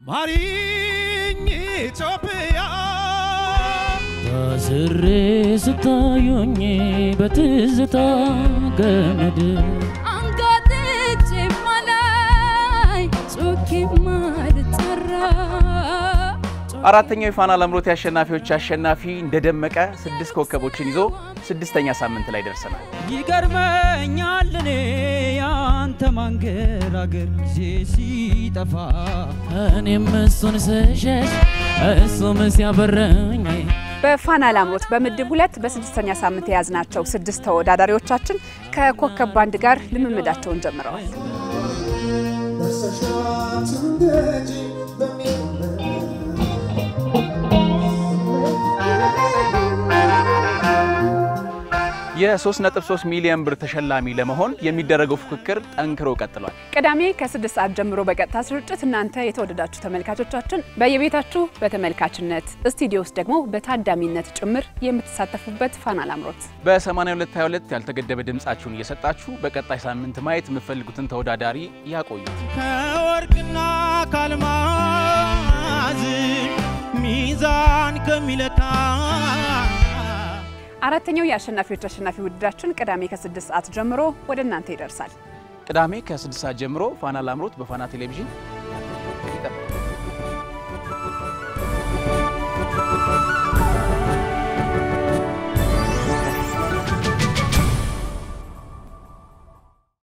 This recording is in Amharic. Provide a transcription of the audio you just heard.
ማሪኝ ኢትዮጵያ ታስሬ ስታዩኝ በትዝታ ገመድ አንጋጥጬ ማላይ ጮኬ ማልጠራ አራተኛው የፋና ላምሮት የአሸናፊዎች አሸናፊ እንደደመቀ ስድስት ኮከቦችን ይዞ ስድስተኛ ሳምንት ላይ ደርሰናል። ይገርመኛል እኔ ያንተ ማንገራገር ጊዜ ሲጠፋ እኔም እሱን ስሸሽ እሱም ሲያበረኝ በፋና ላምሮት በምድብ ሁለት በስድስተኛ ሳምንት የያዝናቸው ስድስት ተወዳዳሪዎቻችን ከኮከብ ባንድ ጋር ልምምዳቸውን ጀምረዋል። የ3.3 ሚሊዮን ብር ተሸላሚ ለመሆን የሚደረገው ፉክክር ጠንክሮ ቀጥሏል። ቅዳሜ ከስድስት ሰዓት ጀምሮ በቀጥታ ስርጭት እናንተ የተወደዳችሁ ተመልካቾቻችን በየቤታችሁ በተመልካችነት ስቱዲዮ ውስጥ ደግሞ በታዳሚነት ጭምር የምትሳተፉበት ፋና ላምሮት በ8222 ያልተገደበ ድምጻችሁን እየሰጣችሁ በቀጣይ ሳምንት ማየት የምትፈልጉትን ተወዳዳሪ ያቆዩት። ከወርቅና ካልማዝ ሚዛን ከሚለካ አራተኛው የአሸናፊዎች አሸናፊ ውድድራችን ቅዳሜ ከስድስት ሰዓት ጀምሮ ወደ እናንተ ይደርሳል። ቅዳሜ ከ6 ሰዓት ጀምሮ ፋና ላምሮት በፋና ቴሌቪዥን